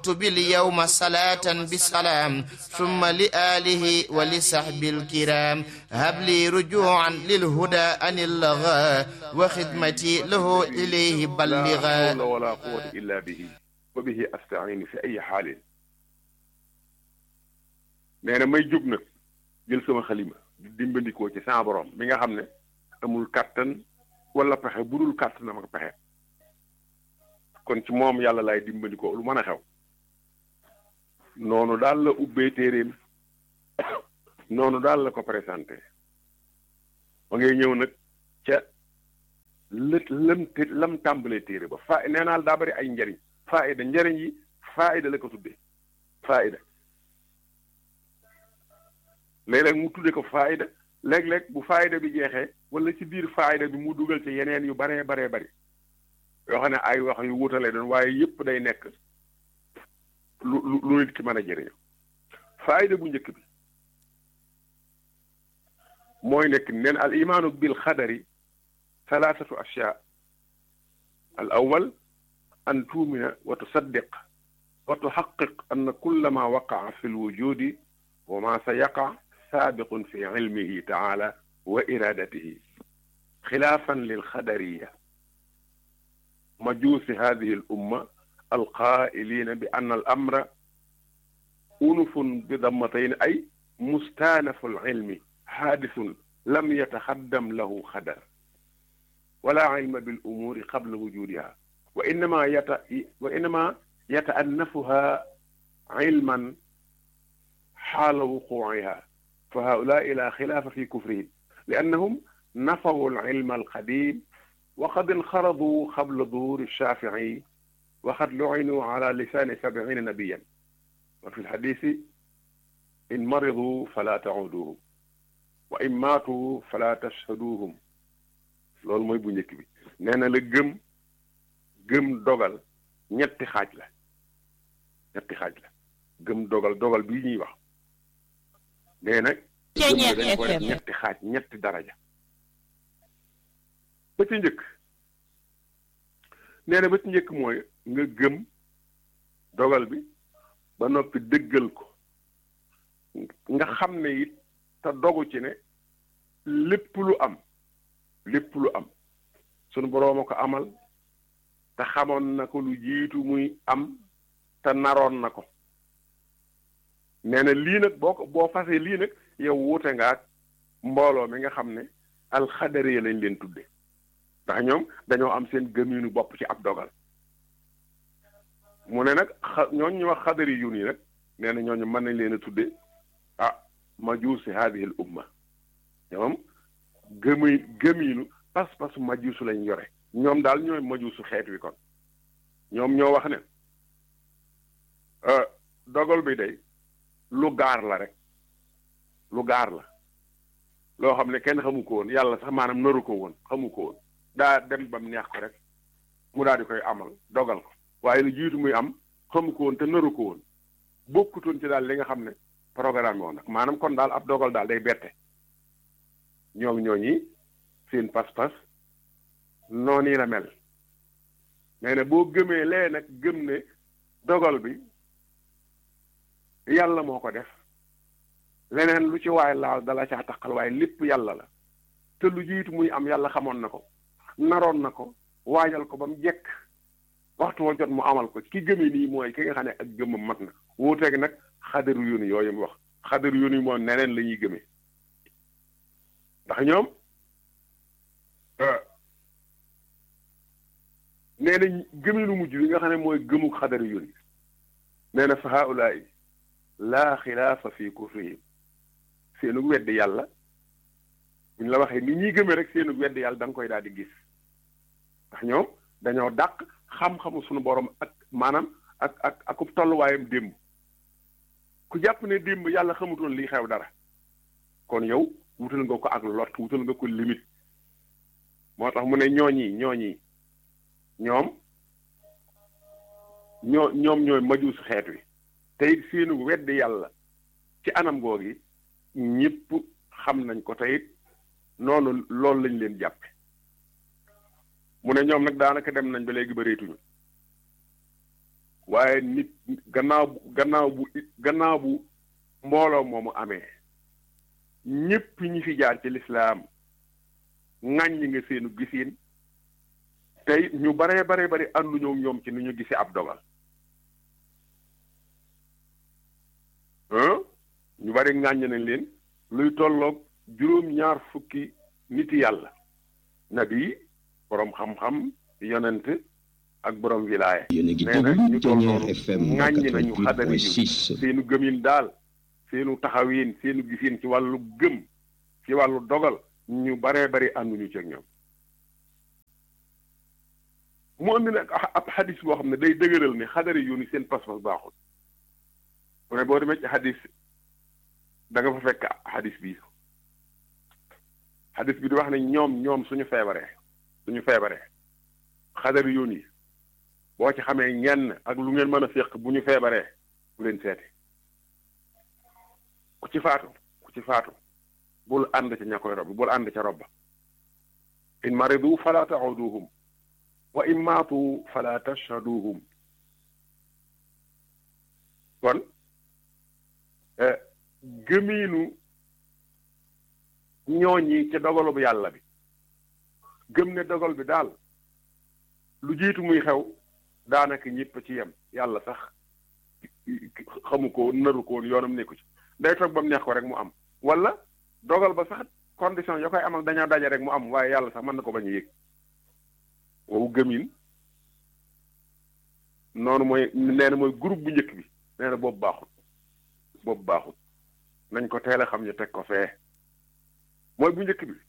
اكتب اليوم صلاة بسلام ثم لآله ولصحب الكرام هب لي رجوعا للهدى أن اللغى وخدمتي له إليه لا بلغا حول ولا قوة إلا به وبه أستعين في أي حال nee na may jóg nag jël sama xalima di dimbandikoo ci sama borom mi nga xam ne amul kàttan wala pexe bu dul kàttanam ak pexe kon ci moom yàlla laay dimbandikoo lu mën a xew noonu daal la ubbee téeréem noonu daal la ko présenté ba ngay ñëw nag ca lët lam te lam tàmbalee téere ba fa nee naa la daa bari ay njariñ faayida njariñ yi faayida la ko tuddee faayida léeg-léeg mu tudde ko faayida léeg-léeg bu faayida bi jeexee wala ci biir faayida bi mu dugal ci yeneen yu baree baree bari yoo xam ne ay wax yu wutale doon waaye yépp day nekk lu lu lu nit ki mën a jëriñoo faayida bu njëkk bi mooy nekk neen al imaanu bil xadari thalathatu ashyaa al awwal an tuumina wa tusaddiq wa tuxaqiq anna kulla ma waqaa fi lwujudi wa ma sa yaqa saabiqun fi ilmihi taala wa iradatihi xilaafan lilxadariya majuusi hadihi al umma alqaailina bi anna al amra unufun bi dammatayn ay mustaanafu alilmi haadisun lam yataxaddam lahu xadar wala ilma bil umuuri qabla wujudiha wa innama yata wa innama yataannafuha ilman حال وقوعها فهؤلاء لا خلاف في كفرهم لأنهم نفوا العلم القديم وقد انخرضوا قبل ظهور الشافعي وقد لعنوا على لسان سبعين نبيا وفي الحديث إن مرضوا فلا تعودوهم وإن ماتوا فلا تشهدوهم loolu mooy bu njëkk bi nee na la gëm gëm dogal ñetti xaaj la ñetti xaaj la gëm dogal dogal bii ñuy wax nee nag gëm ne dañ ko def ñetti xaaj ñetti daraja ba ci njëkk nee na ba ci njëkk mooy nga gëm dogal bi ba noppi dëggal ko nga xam ne it te dogu ci ne lépp lu am lépp lu am sunu boroom a ko amal te xamoon na ko lu jiitu muy am te naroon na ko nee na lii nag boo ko boo fasee lii nag yow wuute nga ak mbooloo mi nga xam ne alxadari lañ leen tudde ndax ñoom dañoo am seen gëminu bopp ci ab dogal mu ne nag xa ñooñ ñu wax xadari yu nii nag nee na ñooñu mën nañ leen a tudde ah majuusi haadihi l umma ñoom gëmi gëminu pas-pasu majuusu lañ yore ñoom daal ñooy majuusu xeet wi kon ñoom ñoo wax ne dogal bi day lu gaar la rek lu gaar la loo xam ne kenn xamu ko woon yàlla sax maanaam naru ko woon xamu ko woon daa dem ba mu neex ko rek mu daal di koy amal dogal ko waaye lu jiitu muy am xamu ko woon te naru ko woon bokkutoon ci daal li nga xam ne programme woon nag maanaam kon daal ab dogal daal day bette ñoom ñooñi seen pas-pas noonu la mel nee na boo gëmee lee nag gëm ne dogal bi yàlla moo ko def leneen lu ci waay laal dala caa taqal waaye lépp yàlla la te lu jiitu muy am yàlla xamoon na ko naroon na ko waajal ko ba mu jekk waxtu wa jot mu amal ko ki gëme nii mooy ki nga xam ne ak gëmam mat na wuuteeg nag xadaru yóni yooyu mu wax xadaru yóni moom neneen la ñuy gëmee ndax ñoom nee na gëminu mujj bi nga xam ne mooy gëmuk xadaru yóni nee na fa haulaay laa xilaafa fi kufrihim seenu weddi yàlla buñ la waxee ni ñuy gëmee rek seenu weddi yàlla da nga koy daal di gis ndax ñoom dañoo dàq xam-xamu suñu borom ak maanaam ak ak akub tolluwaayam démb ku jàpp ne démb yàlla xamutoon lii xew dara kon yow wutal nga ko ak lot wutal nga ko limite moo tax mu ne ñooñi ñooñi ñoom ñoo ñoom ñooy majuus xeet wi te it seenu weddi yàlla ci anam googi ñëpp xam nañ ko te it noonu loolu lañ leen jàppe mu ne ñoom nag daanaka dem nañ ba léegi bëreetuñu waaye nit gannaaw bu gannaaw bu gannaaw bu mbooloo moomu amee ñépp ñi fi jaar ci lislaam ŋàññi nga seenu gisiin tey ñu baree baree bari ànduñoo ñoom ci ni ñu gisee ab dogal ñu bari ŋàññ nañ leen luy tolloog juróom-ñaar fukki niti yàlla nabi boroom xam-xam yonent ak boroom wilaaya yéen a ngi nee na ñu déglu toll Ténière noonu FM ŋàññi nañu xadari yu 88.6 seenu gëmin daal seenu taxawiin seenu gisiin ci wàllu gëm ci wàllu dogal ñu baree bari ànduñu ci ak ñoom mu andi nag ab xadis boo xam ne day dëgëral ne xadari yu ni seen pas-pas baaxul mu ne boo demee ci xadis da nga fa fekk xadis bi xadis bi di wax ne ñoom ñoom suñu feebaree suñu feebaree xadari yu ni boo ci xamee ñenn ak lu ngeen mën a féq bu ñu feebaree bu leen seeti ku ci faatu ku ci faatu bul ànd ca ña koy rob bul ànd ca robba in maridu fala tauduhum wa in maatu fala tashhaduhum kon gëmiinu ñooñi ca dogalu bu yàlla bi gëm ne dogal bi daal lu jiitu muy xew daanaka ñëpp ci yem yàlla sax xamu ko naru ko woon yoonam nekku ci day toog ba mu neex ko rek mu am wala dogal ba sax condition ya koy am ak dañoo daje rek mu am waaye yàlla sax mën na ko bañ a yëg wow gëmin noonu mooy nee na mooy groupe bu njëkk bi nee na boobu baaxut boobu baaxut nañ ko teel a xam ñu teg ko fee mooy bu njëkk bi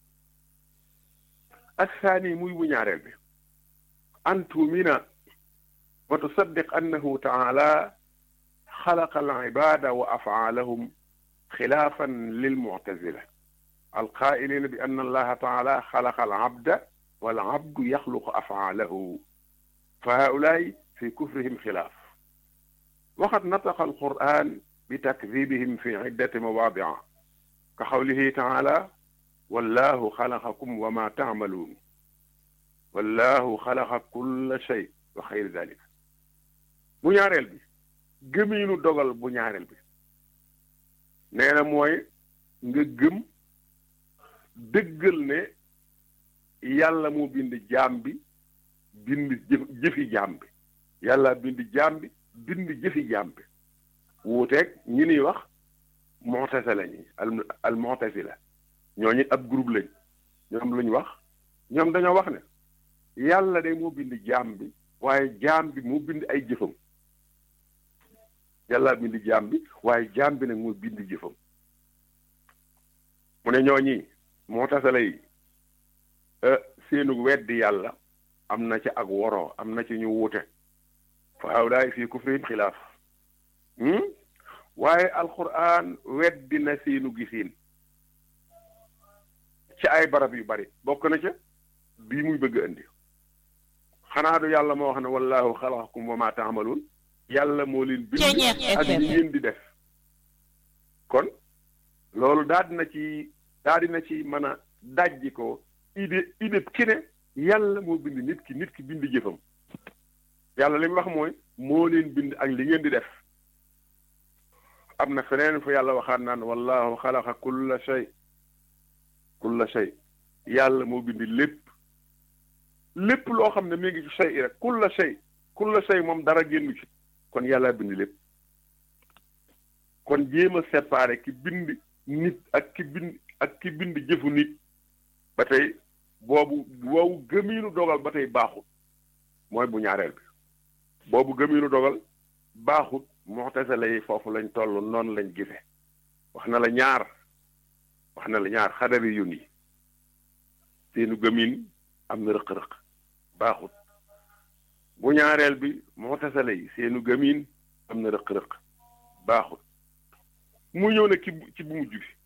assaani muy bu ñaareel bi an tuumina wa tusaddiq annahu taala xalaqa al ibada wa afaalahum xilaafan lil muctazila alqaailina bi anna allaha taala xalaqa al abda wal abdu yaxluqu afaalahu fa haulaai fi kufrihim xilaaf waqad nataqa alquran bi takdibihim fi ciddati mawaadica ka xawlihi taala wallahu xalaqakum wa ma taamaluun wallahu xalaqa kulla shay wa xayri dalik bu ñaareel bi gëmiinu dogal bu ñaareel bi nee na mooy nga gëm dëggal ne yàlla moo bind jaam bi bind jëf jëfi jaam bi yàlla bind jaam bi bind jëfi jaam bi wuuteeg ñi niy wax mu'tazila ñi al al mu'tazila ñooñu ab groupe lañ ñoom luñ wax ñoom dañoo wax ne yàlla de moo bind jaam bi waaye jaam bi moo bind ay jëfam yàlla bind jaam bi waaye jaam bi nag moo bind jëfam mu ne ñooñi moo tasala yi seenu weddi yàlla am na ci ak woroo am na ci ñu wuute fa hawlaay fii kufrihim xilaaf waaye alquran weddi na seenu gisiin ci ay barab yu bari bokk na ca bii muy bëgg indi xanaa du yàlla moo wax ne wallahu xalaqakum wa ma taamaluun yàlla moo leen bind ak li ngeen di def kon loolu daal dina ci daal dina ci mën a dajji ko idée idée ki ne yàlla moo bind nit ki nit ki bind jëfam yàlla li mu wax mooy moo leen bind ak li ngeen di def am na feneen fu yàlla waxaat naan wallahu xalaqa kulla shay kulla shay yàlla moo bind lépp lépp loo xam ne mi ngi ci shay rek kulla shay kulla shay moom dara génn ci kon yàlla bind lépp kon jéem a séparé ki bind nit ak ki bind ak ki bind jëfu nit ba tey boobu boobu gëmiinu dogal ba tey baaxut mooy bu ñaareel bi boobu gëmiinu dogal baaxut mu'tazila yi foofu lañ toll noonu lañ gise wax na la ñaar wax na la ñaar xadari yun yi seenu gëmin am na rëq-rëq baaxut bu ñaareel bi mu'tazila yi seenu gëmin am na rëq-rëq baaxut mu ñëw ne ci ci bu mujj bi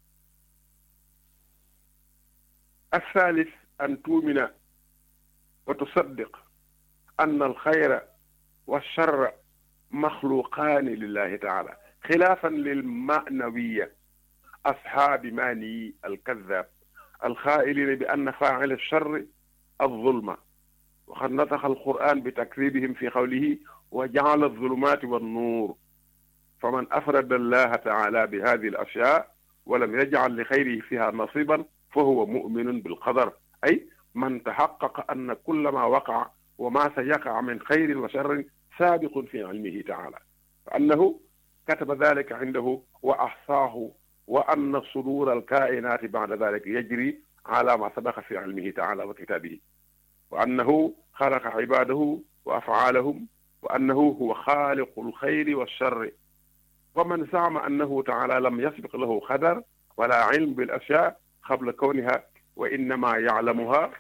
الثالث أن تؤمن وتصدق أن الخير والشر مخلوقان لله تعالى خلافا للمعنوية أصحاب ماني الكذاب الخائلين بأن فاعل الشر الظلم وقد نطق القرآن بتكذيبهم في قوله wa jaala alzulumaati wannuur faman afrada allaha taala bi hadihi alashyaa walam yajcal li xayrihi fiha nasiban fa huwa muminun bilqadar ay man taxaqaqa anna kulla ma waqaca wa ma sa yaqaca min xayrin wa sharrin saabiqun fi cilmihi taala fa annahu kataba dalika cindahu wa axsaahu wa anna sudura alkainaati bacda dalika yajri ala ma sabaqa fi cilmihi taala wa kitaabihi wa annahu xalaqa cibaadahu wa afcaalahum wa annahu huwa xaaliqu alxayri walsharri wa man zacma annahu taala lam yasbiq lahu qadar wala cilm bilashyaa qabla kawniha wa innama yaclamuha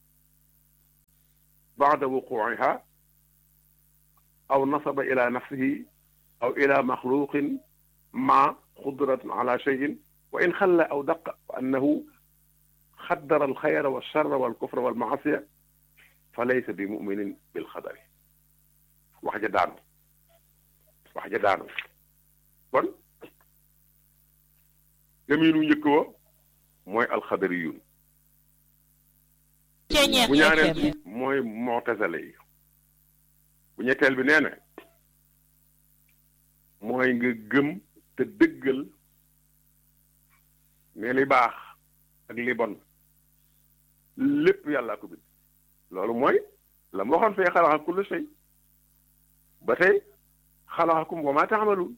bacda wuquuciha aw nasaba ila nafsihi aw ila maxluqin ma qudratin ala cheyin wa in xalla aw daqa wa annahu xaddara alxayra walcharra walkufra walmaasiya fa laysa bi muminin bilxadari wax ja daanu wax ja daanu kon gëmiinu njëkk wa mooy alxadariyun bu ñaareel bi mooy mu'tazile yi bu ñetteel bi nee na mooy nga gëm te dëggal ne li baax ak li bon lépp yàllaa ko bind loolu mooy la ma waxoon fee xalaqa kulla shay ba tey xalaqakum wa maa taamaluun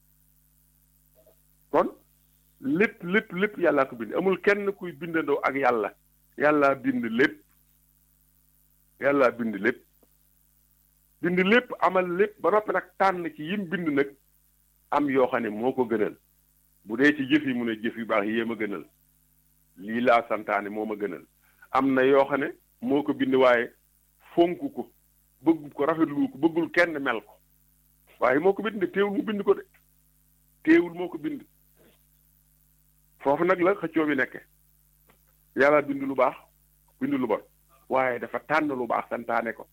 kon lépp lépp lépp yàllaa ko bind amul kenn kuy bindandoo ak yàlla yàllaa bind lépp yàllaa bind lépp bind lépp amal lépp ba noppi nag tànn ci yim bind nag am yoo xam ne moo ko gënal bu dee ci jëf yi mu ne jëf yu baax yéem a gënal lii laa santaane moo ma gënal am na yoo xam ne moo ko bind waaye fonk ko bëgg ko rafetlu ko bëggul kenn mel ko waaye moo ko bind de teewul mu bind ko de teewul moo ko bind foofu nag la xëccoo bi nekke yàlla bind lu baax bind lu bon waaye dafa tànn lu baax santaane ko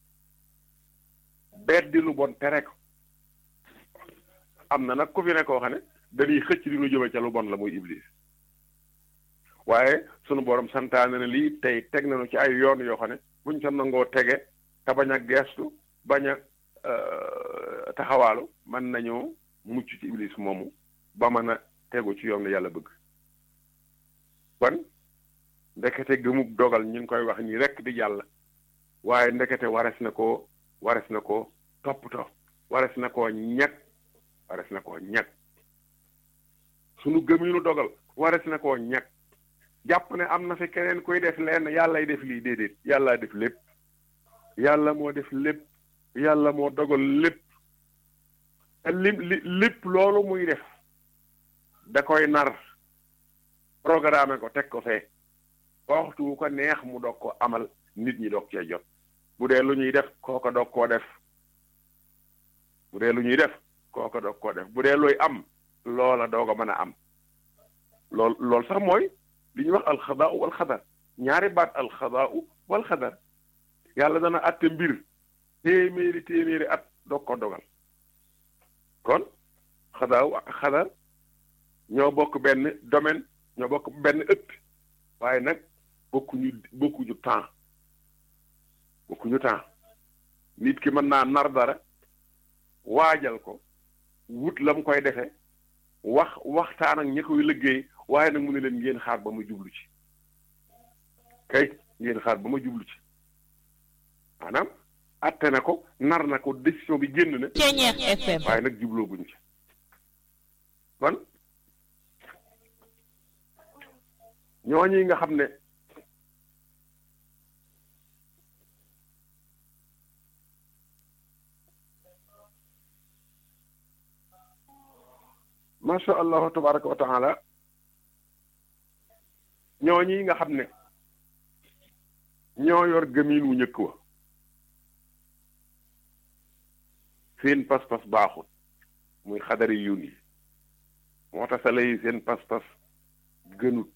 beddi lu bon tere ko am na nag ku fi ne koo xam ne dañuy xëcc di lu jëme ca lu bon la muy iblis waaye sunu borom santaane na lii tey teg nañu ci ay yoon yoo xam ne buñ ca nangoo tege te bañ a geestu bañ a taxawaalu mën nañoo mucc ci iblis moomu ba mën a tegu ci yoon yàlla bëgg kon ndekete gëmub dogal ñu ngi koy wax nii rekk di jàll waaye ndekete wares na koo wares na ko toppatoo wares na koo ñag wares na koo ñag sunu gëminu dogal wares na koo ñag jàpp ne am na fi keneen kuy def lenn yàllay def lii déedéet yàllaa def lépp yàlla moo def lépp yàlla moo dogal lépp te lim li lépp loolu muy def da koy nar programme ko teg ko fee waxtu wu ko neex mu doog ko amal nit ñi doog cee jot bu dee lu ñuy def kooko doog koo def bu dee lu ñuy def kooko doog koo def bu dee luy am loola doog a mën a am lool loolu sax mooy li ñuy wax alxadaau wal xadar ñaari baat alxadaau wal xadar yàlla dana atte mbir téeméeri téeméeri at doog ko dogal kon xadaaw ak xadar ñoo bokk benn domaine ñoo bokk benn ëtt waaye nag bokkuñu bokkuñu temps bokkuñu temps nit ki mën naa nar dara waajal ko wut la mu koy defee wax waxtaan ak ñi koy liggéey waaye nag mu ne leen ngeen xaar ba ma jublu ci kay ngeen xaar ba ma jublu ci maanaam atte na ko nar na ko décision bi génn na waaye nag jubloo guñ ci kon ñooñi nga xam ne macha allahu tabaraka wa taala ñooñi nga xam ne ñoo yor gëmiin wu njëkk wa seen pas-pas baaxul muy xadari yun yi moo tax sala yi seen pas-pas gënut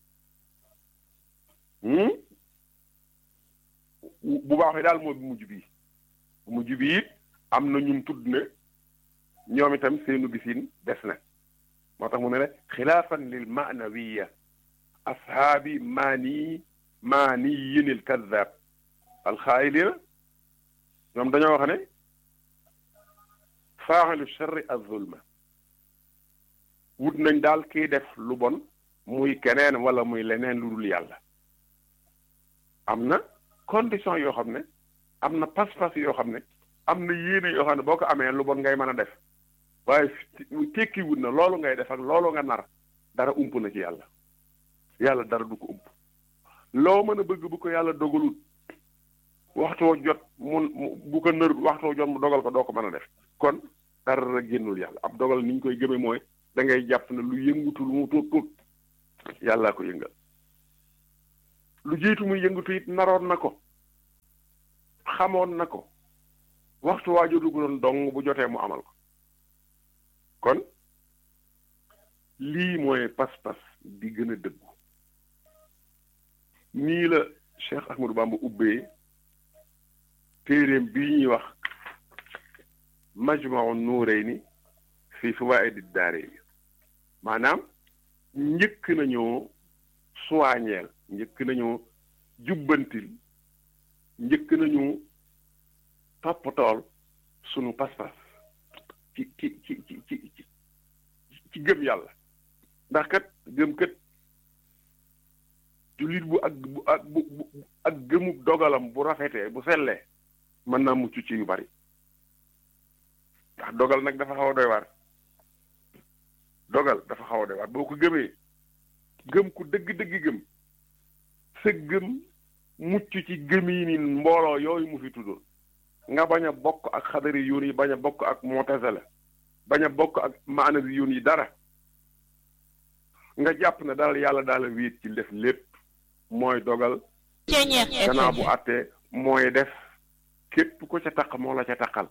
bu baaxee daal mooy bu mujj bii bu mujj bii it am na ñum tudd ne ñoom itam seenu gisin des na moo tax mu ne ne xilaafan lil maanawiya ashaabi maani maani yinil kadab alxaayilina ñoom dañoo wax ne faaxilu sharri az-zulma wut nañ daal kiy def lu bon muy keneen wala muy leneen lu dul yàlla am na condition yoo xam ne am na pas-pas yoo xam ne am na yéene yoo xam ne boo ko amee lu bon ngay mën a def waaye tekki wut na loolu ngay def ak loolu nga nar dara ump na ci yàlla yàlla dara du ko ump loo mën a bëgg bu ko yàlla dogalut waxtoo jot mun bu ko nër waxtoo jot mu dogal ko doo ko mën a def kon dara génnul yàlla ab dogal ni ñu koy gëmee mooy da ngay jàpp ne lu yëngutu lu mu tuut tuut yàllaa ko yëngal lu jiitu muy yëngatu it naroon na ko xamoon na ko waxtu waa jotu doon dong bu jotee mu amal ko kon lii mooy pas-pas di gën a dëggu nii la Cheikh Ahmadou Bamba ubbee téeréem bii ñuy wax majmau nuurayni fi fawaa'idi daarayni maanaam njëkk nañoo suwaañeel njëkk nañoo jubbantil njëkk nañu toppatool sunu pas-pas ci ci ci ci ci ci gëm yàlla ndax kat gëm kat jullit bu ak bu ak bu ak gëmu dogalam bu rafetee bu sellee mën naa mucc ci yu bari ndax dogal nag dafa xaw a doy waar dogal dafa xaw a doy waar boo ko gëmee gëm ku dëgg-dëgg gëm sa gëm mucc ci gëm yi ni mbooloo yooyu mu fi tuddoon nga bañ a bokk ak xadari yoon yi bañ a bokk ak mutazila bañ a bokk ak maanawi yoon yi dara nga jàpp ne daal yàlla daal a wéet ci def lépp mooy dogal gannaaw bu àttee mooy def képp ko ca taq moo la ca taqal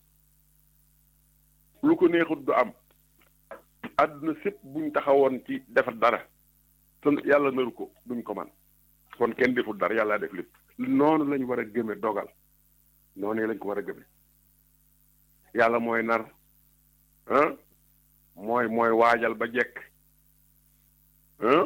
lu ko neexut du am àdduna sépp buñ taxawoon ci defar dara te yàlla naru ko duñ ko man kon kenn deful dara yàlla def lépp noonu lañ war a gëme dogal noonu lañ ko war a gëme yàlla mooy nar ah mooy mooy waajal ba jekk ah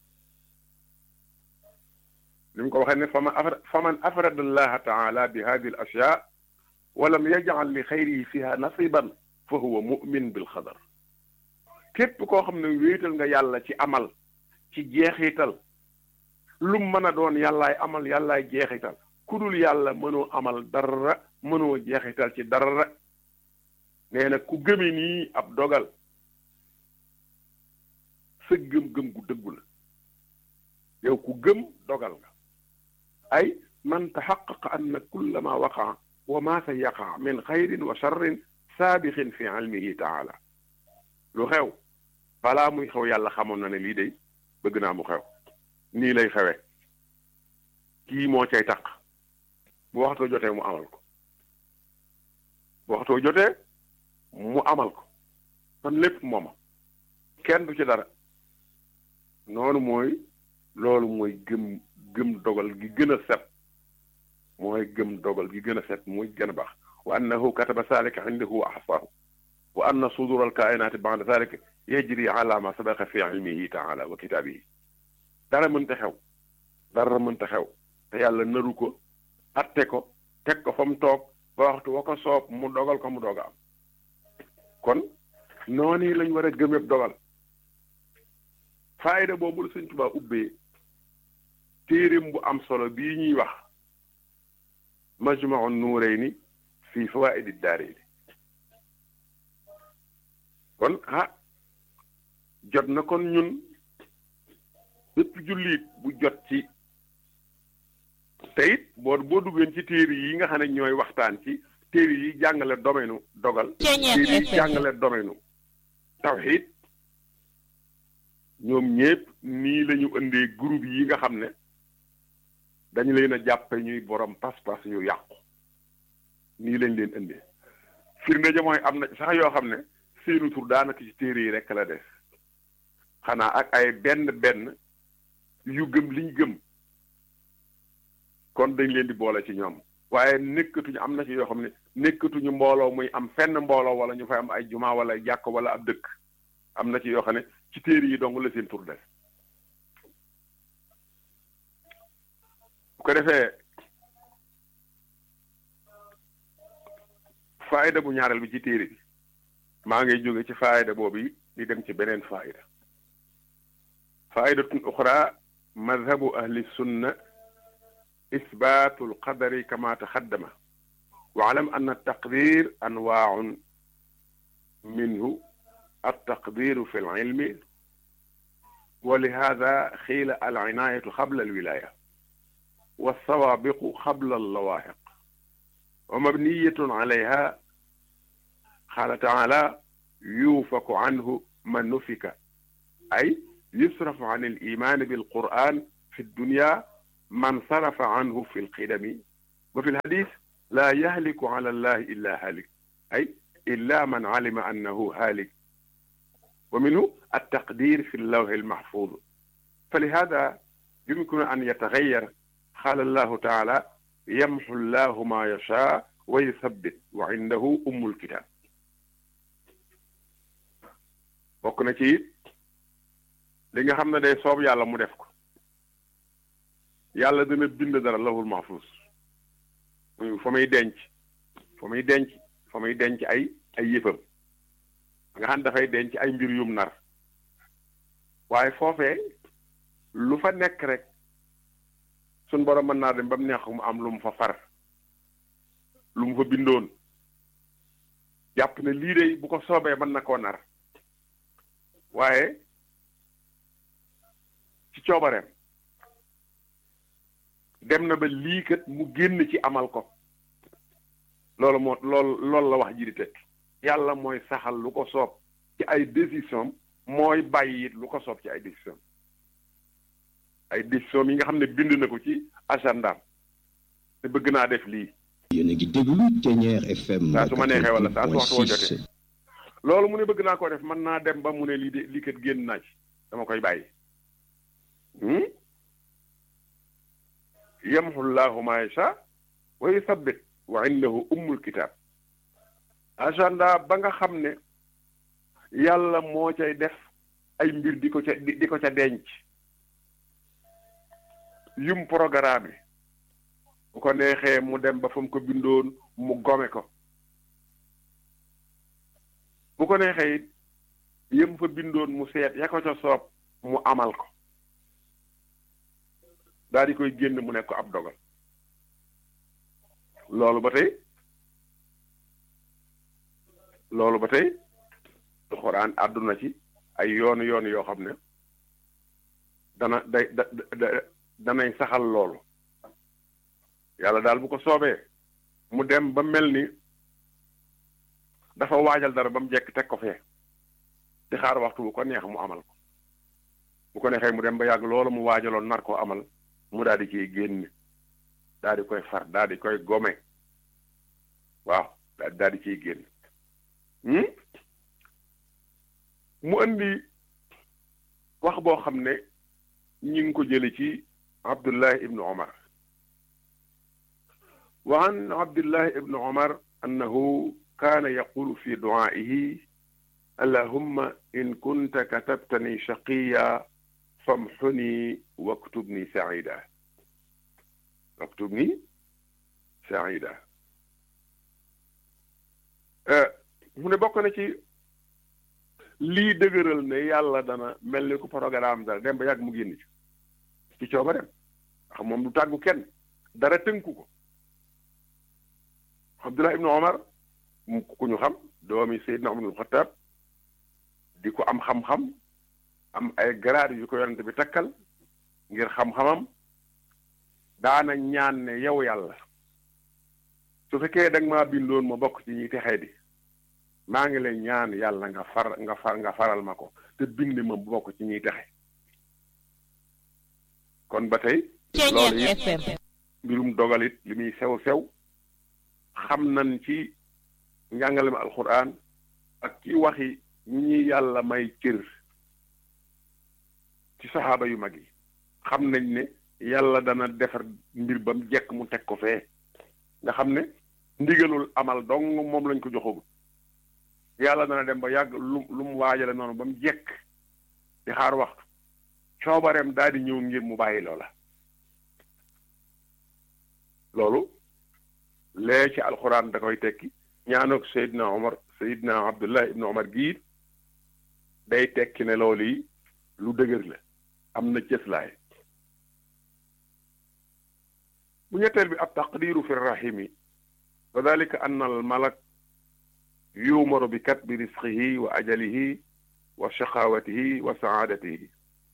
li mu ko waxee ne faman afra faman afrada allaha taala bi hadi al ashya wa lam yajal li xayrihi fiha nasiban fa huwa mumin bil xadar képp koo xam ne wéetal nga yàlla ci amal ci jeexital lu mën a doon yàllaay amal yàllaay jeexital ku dul yàlla mënoo amal dara mënoo jeexital ci dara nee na ku gëme nii ab dogal sa gëm-gëm gu dëggu la yow ku gëm dogal nga ay man taxaqaqa anna kulla ma waqaa wa ma sa yaqa min xayrin wa charrin saabixin fi ilmihi taala lu xew balaa muy xew yàlla xamoon na ne lii day bëgg naa mu xew nii lay xewe kii moo cay taq bu waxtoo jotee mu amal ko bu waxtoo jotee mu amal ko kon lépp mooma kenn du ci dara noonu mooy loolu mooy gëm gëm dogal gi gën a set mooy gëm dogal gi gën a set muy gën a baax wa annahu kataba zalika indahu wa ahsahu wa anna sudur al kainati ba'da zalika yajri ala ma sabaqa fi ilmihi taala wa kitaabihi dara mënta xew dara mënta xew te yàlla naru ko atte ko teg ko fa mu toog ba waxtu wa ko soob mu dogal ko mu doog a am kon noonu lañ war a gëmëb dogal faayda boobu la Sëñ Tuubaa ubbee téeréem bu am solo bii ñuy wax majmau nuurayni fii fawaa'idi daarayni kon ah jot na kon ñun bépp jullit bu jot ci te it boo boo duggeen ci téere yi nga xam ne ñooy waxtaan ci téere yi jàngale domaine dogal téere yi jàngale domaine tawxiid ñoom ñépp nii la ñu indee groupe yi nga xam ne dañu leen a jàppe ñuy borom pas-pas yu yàqu nii lañ leen indee firnde ja mooy am na sax yoo xam ne seenu tur daanaka ci téere yi rekk la des xanaa ak ay benn benn yu gëm liñ gëm kon dañ leen di boole ci ñoom waaye nekkatuñu am na ci yoo xam ne nekkatuñu mbooloo muy am fenn mbooloo wala ñu fay am ay juma wala jàkk wala ab dëkk am na ci yoo xam ne ci téere yi dong la seen tur des bu ko defee faayda bu ñaareel bi ci téere bi maa ngi jóge ci faayda boobu di dem ci beneen faayda faayidatun uxra madhabu ahli sunna isbaatu alqadari kama taxaddama waalam an altaqdir anwaaun minhu altaqdiru fi alilmi wa lihada xiila alcinaayatu xabla alwilaaya walsawaabiqu xabla allawaaxiq wa mabniyatun calayha qaala taala yuufaku canhu man nufika ay yusrafu can alimaani bilquran fi ddunya man sarafa canhu fi lqidami wa fi lhadis laa yahliku cala allahi illa haalik ay illa man calima annahu haalik wa minhu altaqdir fi llawhi almaxfuud falihada yumkinu an yataxayyar qaala allahu taala yamxu llahu ma yashaa wa yusabbit wa indahu ummul kitaab bokk na ci it li nga xam ne day soob yàlla mu def ko yàlla dina bind dara lawhul mahfuus fa muy denc fa muy denc fa muy denc ay ay yëfam nga xam dafay denc ay mbir yum nar waaye foofee lu fa nekk rek suñ borom mën naa dem ba mu neex mu am lu mu fa far lu mu fa bindoon jàpp ne lii de bu ko soobee mën na koo nar waaye ci coobareem dem na ba lii kat mu génn ci amal ko loolu moo loolu loolu la wax ji di teg yàlla mooy saxal lu ko soob ci ay décision mooy bàyyi it lu ko soob ci ay décision ay décision yi nga xam ne bind na ko ci agendaam te bëgg naa def lii yéen a ngi déglu Ténière FM. saa su ma neexee wala saa su waxtu woo jotee loolu mu ne bëgg naa ko def mën naa dem ba mu ne lii de lii kat génn naa ci dama koy bàyyi yamhu llahu ma yasha wa yusabbit wa indahu ummul kitab agenda ba nga xam ne yàlla moo cay def ay mbir di ko ca di ko ca denc yum programme bu ko neexee mu dem ba fa mu ko bindoon mu gome ko bu ko neexee it yëm fa bindoon mu seet ya ko ca soob mu amal ko daal di koy génn mu nekk ko ab dogal loolu ba tey loolu ba tey alxuraan àdduna ci ay yoonu yoonu yoo xam ne dana day da danay saxal loolu yàlla daal bu ko soobee mu dem ba mel ni dafa waajal dara ba mu jekk teg ko fee di xaar waxtu bu ko neex mu amal ko bu ko neexee mu dem ba yàgg loolu mu waajaloon nar koo amal mu daal di ciy génn daal di koy far daal di koy gome waaw daal di ciy génn mu indi wax boo xam ne ñi ngi ko jële ci abdullah ibnu omar wa an abdullah ibnu omar annahu kaana yaqulu fi du'aa'ihi allahumma in kunta katabtani shaqiya famxuni waktubni saida waktubni saida mu ne bokk na ci lii dëgëral ne yàlla dana mel ni ku programme dara dem ba yàgg mu génn ci ci cooba dem ndax moom du tàggu kenn dara tënku ko Abdullah ibnu Omar ku ñu xam doomi Seydina Umar ibnu Xattaab di ko am xam-xam am ay grade yu ko yonent bi takkal ngir xam-xamam daana ñaan ne yow yàlla su fekkee da nga maa bindoon ma bokk ci ñi texee di maa ngi lay ñaan yàlla nga far nga far nga faral ma ko te bind ma bu bokk ci ñiy texe kon ba tey loolu it mbirum dogalit li muy sew-sew xam nañ ci njàngalem alquran ak ci waxi ñi ñuy yàlla may cër ci saxaaba yu mag yi xam nañ ne yàlla dana defar mbir ba mu jekk mu teg ko fee nga xam ne ndigalul amal dong moom lañ ko joxagul yàlla dana dem ba yàgg lu lu mu waajale noonu ba mu jekk di xaar waxtu coobareem daal di ñëw ngir mu bàyyi loola loolu lee ci alxuraan da koy tekki ñaanoog Seydina Omar Seydina Abdullah ibnu Omar gii day tekki ne loolu yi lu dëgër la am na cëslaay bu ñetteel bi ab taqdiru fi rahimi wa dalika anna al malak yuumaru bi katbi risqihi wa ajalihi wa shaqawatihi wa saadatihi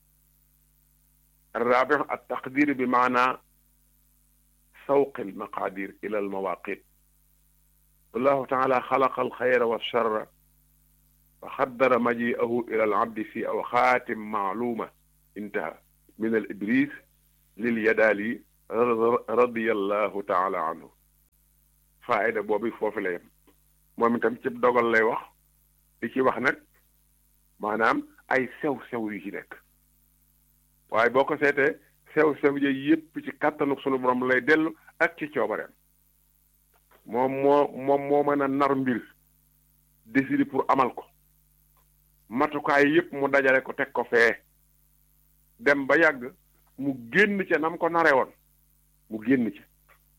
الرابع التقدير بمعنى سوق المقادير إلى المواقيت والله تعالى خلق الخير والشر وقدر مجيئه إلى العبد في أوقات معلومة انتهى من الإبريس لليدالي رضي الله تعالى عنه فائدة بوبي فوفي لا يم moom itam ci dogal lay wax di ci wax nag maanaam ay sew sew yu ci nekk waaye boo ko seetee sew sew yi yépp ci kàttanu sunu borom lay dellu ak ci coobareem moom moo moom moo mën a nar mbir décider pour amal ko matukaay yépp mu dajale ko teg ko fee dem ba yàgg mu génn ca nam ko nare woon mu génn ca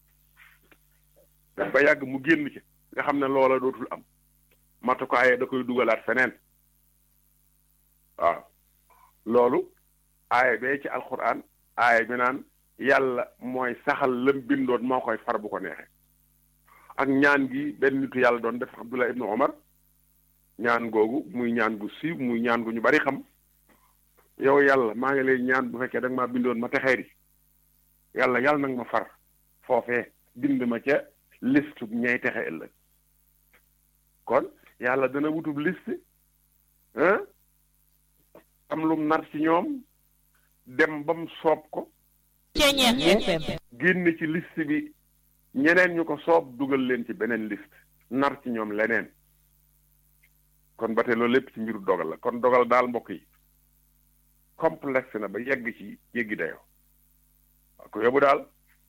dem ba yàgg mu génn ca nga xam ne loola dootul am matukaay da koy dugalaat feneen waaw loolu aaya bee ci alquran aaya bi naan yàlla mooy saxal lam bindoon moo koy far bu ko neexee ak ñaan gi benn nitu yàlla doon def Abdullah ibnu Omar ñaan googu muy ñaan gu siiw muy ñaan gu ñu bari xam yow yàlla maa ngi lay ñaan bu fekkee da nga maa bindoon ma texeeri yàlla yàlla nag ma far foofee bind ma ca liste ñay texe ëllëg kon yàlla dana wutub liste ah am lum nar ci ñoom dem bam soob ko génn ci liste bi ñeneen ñu ko soob dugal leen ci beneen liste nar ci ñoom leneen kon ba tey loolu lépp ci mbiru dogal la kon dogal daal mbokk yi complexe na ba yegg ci yeggi dayoo waaw ko yóbbu daal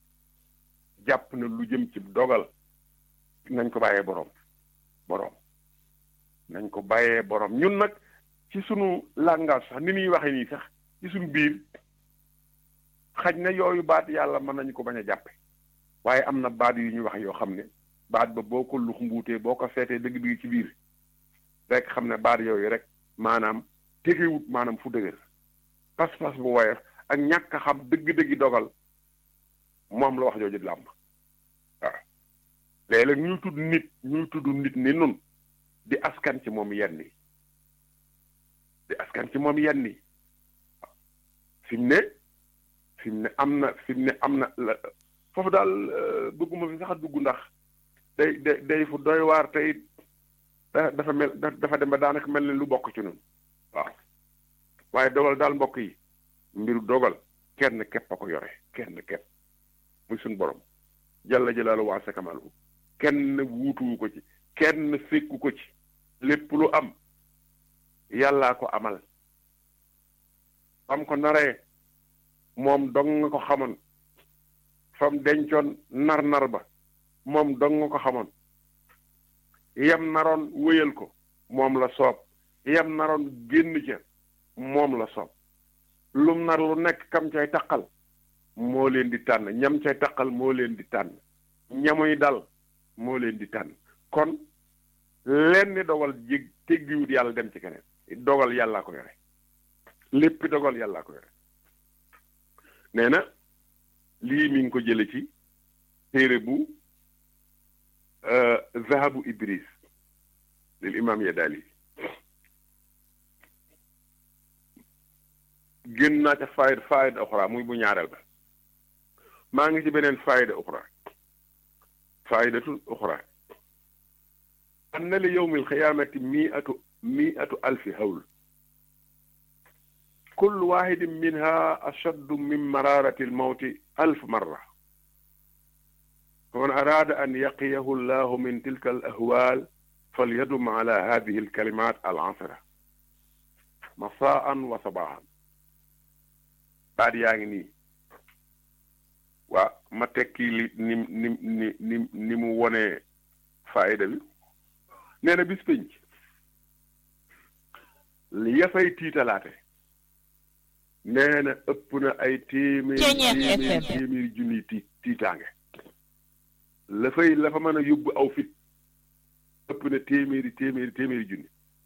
jàpp na lu jëm ci dogal nañ ko bàyyee boroom boroom nañ ko bàyyee boroom ñun nag ci sunu langage sax ni muy waxee nii sax ci sunu biir xaj na yooyu baat yàlla mën nañu ko bañ a jàppe waaye am na baat yu ñu wax yoo xam ne baat ba boo ko lux mbuutee boo ko seetee dëgg-dëgg ci biir rek xam ne baat yooyu rek maanaam tegewut maanaam fu dëgër pas-pas bu woyof ak ñàkk a xam dëgg-dëggi dogal moom la wax jooju làmb waaw léeg-léeg ñuy tudd nit ñuy tudd nit ni nun di askan ci moom yenn yi di askan ci moom yenn yi fi mu ne fi mu ne am na fi mu ne am na foofu daal bëgguma fi sax a dugg ndax day day day fu doy waar tey dafa mel dafa dem ba daanaka mel ni lu bokk ci nun waaw waaye dogal daal mbokk yi mbiru dogal kenn képp a ko yore kenn képp muy suñ borom jalla jalaalu waa sakamalu kenn wuutuwu ko ci kenn fekku ko ci lépp lu am yàllaa ko amal am ko naree moom dong nga ko xamoon fam dencoon nar-nar ba moom dong nga ko xamoon yam naroon wéyal ko moom la soob yam naroon génn ca moom la soob lum nar lu nekk kam cay taqal moo leen di tànn ñam cay taqal moo leen di tànn ñamuy dal moo leen di tànn kon leen ni dogal jég teggiwut yàlla dem ci keneen dogal yàllaa ko yore lépp dogal yàllaa ko yore nee na lii mi ngi ko jële ci téere bu zahabu ibris lil imam yadali génn naa ca faayida faayida oxra muy bu ñaareel ba maa ngi ci beneen faayida oxra faayidatul oxra anna li yowmi alxiyaamati miatu miatu alfi hawl كل واحد منها أشد من مرارة الموت ألف مرة فمن أراد أن يقيه الله من تلك الأهوال فليدم على هذه الكلمات العشرة مساء وصباحا بعد يعني وما تكي لي نم نم نم نم وني فائدة بي نينا بيس بنج li fay tiitalaate nee na ëpp na ay téeméer téeméer téeméer junniy tiit tiitaange la fay la fa mën a yóbbu aw fit ëpp na téeméeri téeméeri téeméeri junni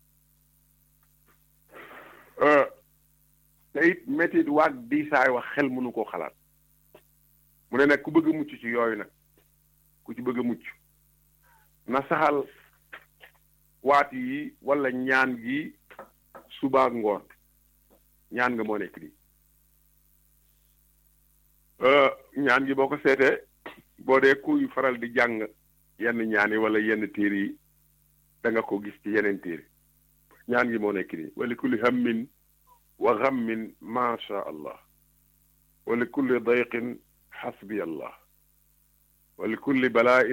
te it métit waag diisaay wax xel mënu koo xalaat mu ne nag ku bëgg a mucc ci yooyu nag ku ci bëgg a mucc na saxal waat yi wala ñaan gi suba ak ngoon ñaan nga moo nekk di ñaan gi boo ko seetee boo dee kuy faral di jàng yenn ñaan yi wala yenn téere yi da nga ko gis ci yeneen téere ñaan gi moo nekk nii wali kulli hammin wa ghammin ma sha allah wali kulli dayqin xasbi allah wali kulli balaain